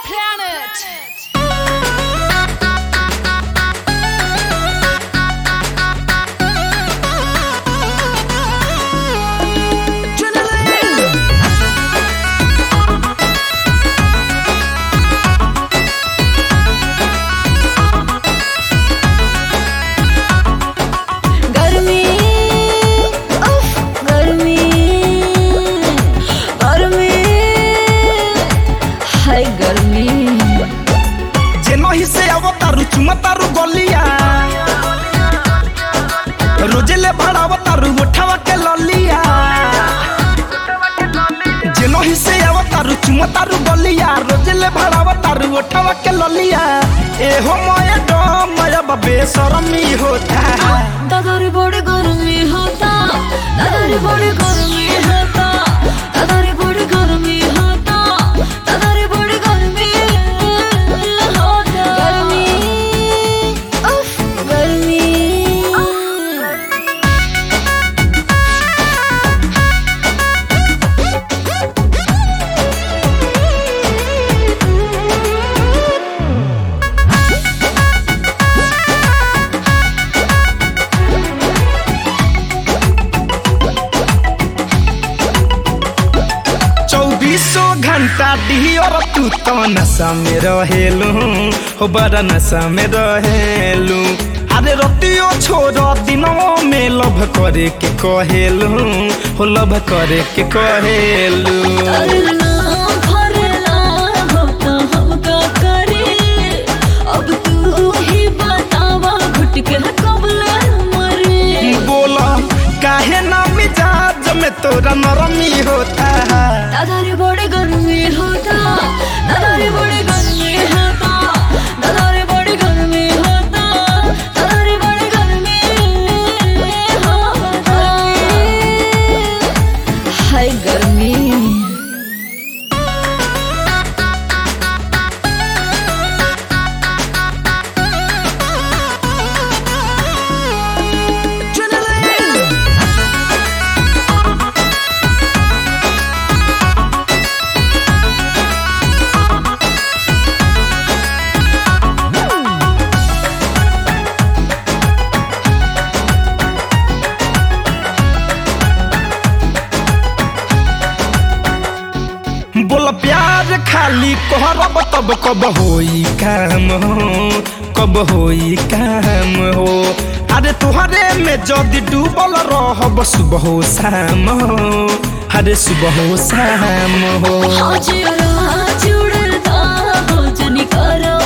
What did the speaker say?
planet. गर्मी उफ गर्मी गर्मी हाय गर्मी जेनही से अवतारू चुमतारू गलिया रोजेले भड़ावतारू उठावा के ललिया जेनही से अवतारू चुमतारू गलिया रोजेले भड़ावतारू उठावा के ललिया ए हो मय डम मय बबे शरमी होता दादारी बड़ी गर्मी होता दादारी बड़ी गर्मी होता दादारी बड़ी गर्मी होता दादारी बड़ी गर्मी होता गर्मी उफ गर्मी चौबीसों घंटा दियर तू तो नशा में रहेलू हो बड़ा नशा में रहेलू अरे रतियो छोड़ दिनों में लभ करे के कहेलू हो लभ करे के कहेलू करना भरना होता हम का करे अब तू ही बतावा घुट के कबले मरे बोला काहे ना मिजाज में तोरा नरमी होता दादारी बड़ी गर्मी होता दादारी बड़ी गर्मी होता दादारी बड़ी गर्मी होता दादारी बड़ी गर्मी होता हाय गर्मी बोल प्यार खाली कहरब तब कब होई काम हो कब होई काम हो अरे तुहरे में जदि डूबल रहब सुबह हो शाम हो अरे सुबह हो शाम हो आज जुड़ता हो जनी करो